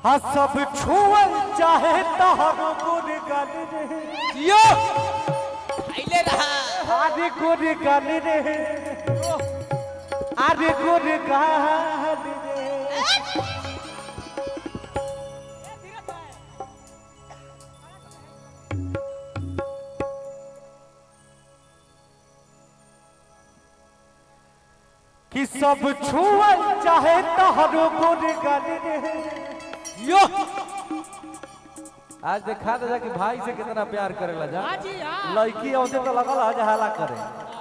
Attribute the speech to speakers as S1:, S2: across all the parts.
S1: हाँ सब छुअल चाहे तहर गुर गल रे
S2: जियो आइले रहा
S1: अरे गुर गल रे अरे गुर गल रे कि सब छुअल चाहे तहरो गुर गल रे
S2: यो
S1: आज देखा दे कि भाई से कितना प्यार करेला जा
S2: हाँ जी हाँ
S1: लड़की औते तो लगल आज हाला करे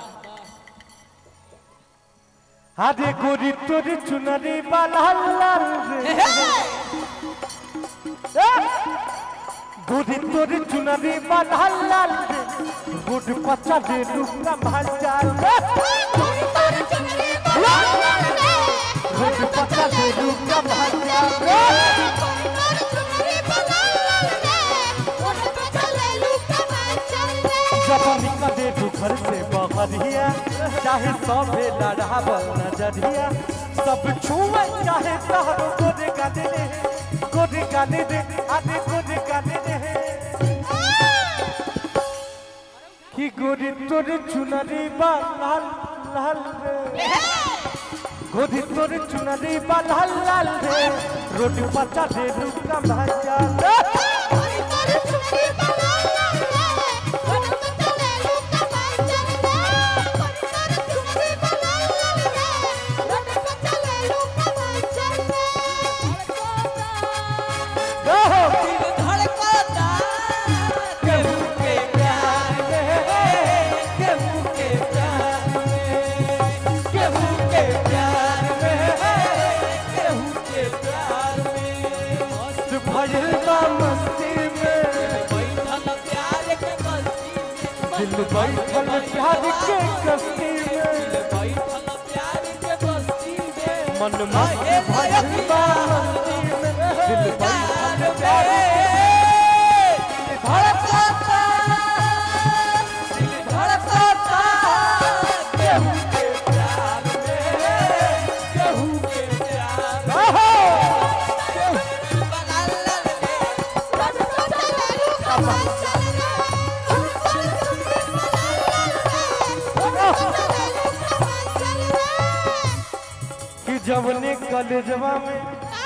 S1: हादे गोरी तोरी चुनरी वाला लाल रे ए! गोरी तोरी चुनरी वाला लाल रे गुड पचा दे रुका भाजा रे गुड पचा दे रुका भाजा रे जब निकले तू घर से बहरिया चाहे सबे लड़ावल नजरिया सब छुए चाहे तहरो गोरे गाने रे गोरे गाने रे आने गोरे गाने रे कि गोरी तोरे चुनरी बा लाल लाल रे गोरी तोरे चुनरी बा लाल लाल रे रोटी पचा दे रुका भाजा रे गहो
S2: दिल धड़कता केहू के प्यार में केहू के प्यार में केहू के प्यार में केहू के प्यार में
S1: मस्त भइल बा मस्ती में
S2: बैठल प्यार के बस्ती में
S1: दिल बैठल प्यार के कस्ती में
S2: बैठल प्यार के बस्ती में
S1: मन मस्त भइल बा मस्ती में दिल बैठल प्यार
S2: धड़कता दिल धड़कता केहू के प्यार में केहू के प्यार में
S1: गहो कि जवने कलेजवा में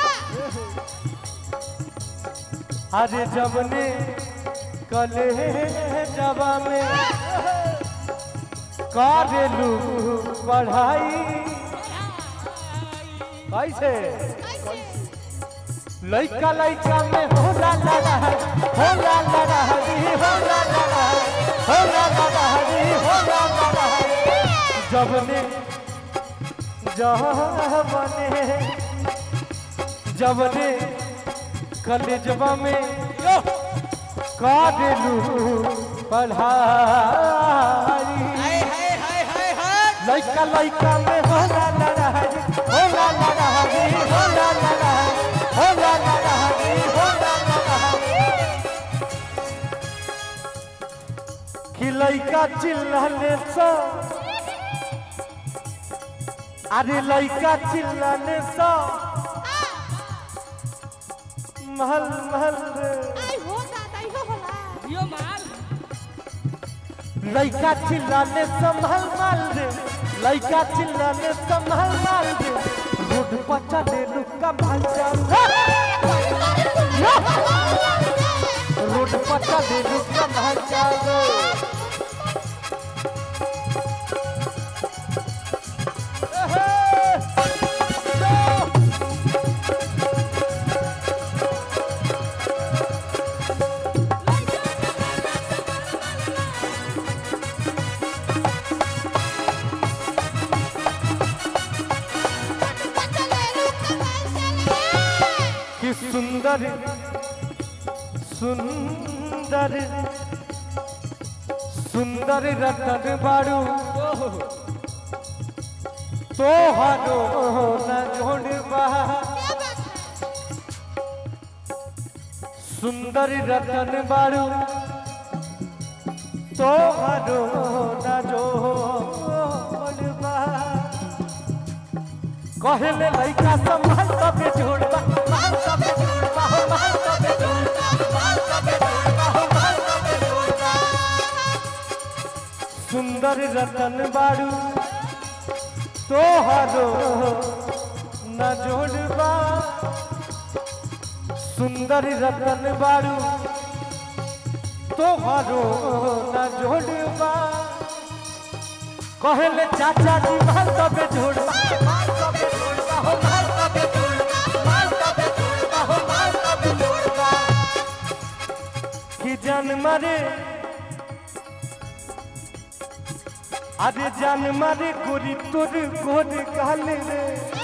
S1: अरे जवने कलेजवा में करेलू पढ़ाई कैसे लइका लइका में होला लड़ाई होला लड़ाई होला लड़ाई होला लड़ाई होला लड़ाई जबने जबने जबने कलेजवा में काटलू पढ़ाई
S2: हाय हाय हाय हाय हाय
S1: लइका लइका में होला लड़ाई होला लड़ाई होला लड़ाई होला लड़ाई होला लड़ाई कि लइका चिल्लाने से अरे लइका चिल्लाने से महल महल रे
S2: यो माल
S1: लइका चिल्लाने संभल माल रे लइका चिल्लाने संभल माल रे रोड पर चले लुका भाजा रोड पर चले लुका भाजा कि सुंदर सुंदर सुंदर रतन बारू तोहरो न जोड़बा सुंदर रतन बारू तोहरो न जोड़बा कहले लइका संभाल तबे जोड़बा संभाल तबे जोड़बा सुंदर रतन बाड़ू तोहरो न जोड़बा सुंदर रतन बाड़ू तोहरो न जोड़बा कहले चाचा जी माल तबे जोड़बा माल तबे जोड़बा हो माल तबे जोड़बा माल तबे जोड़बा हो माल तबे जोड़बा कि जान मारे अरे जान मारे गोरी तोर गोर गाल रे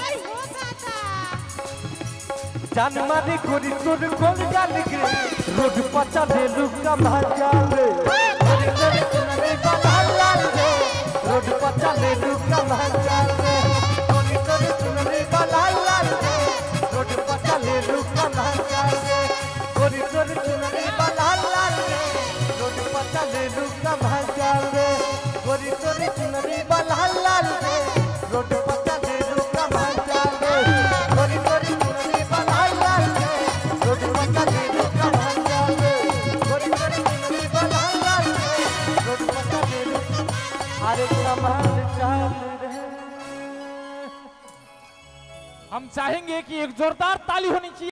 S1: जान मारे गोरी तोर गोर गाल गे रोड पर चले लुका भाजाल रे गोरी तोर चुनरी वाला लाल रे रोड पर चले लुका भाजाल रे गोरी तोर चुनरी वाला लाल रे रोड पर चले लुका भाजाल रे गोरी तोर चुनरी वाला लाल रे रोड पर चले लुका भाजाल रे गोरी तोर चुनरी वाला लाल रे रोड पर चले लुका भाजाल रे गोरी तोर चुनरी वाला लाल रे रोड पर चले लुका भाजाल रे गोरी तोर चुनरी वाला लाल रे रोड पर चले लुका अरे कमाल चाल रे
S3: हम चाहेंगे कि एक जोरदार ताली होनी चाहिए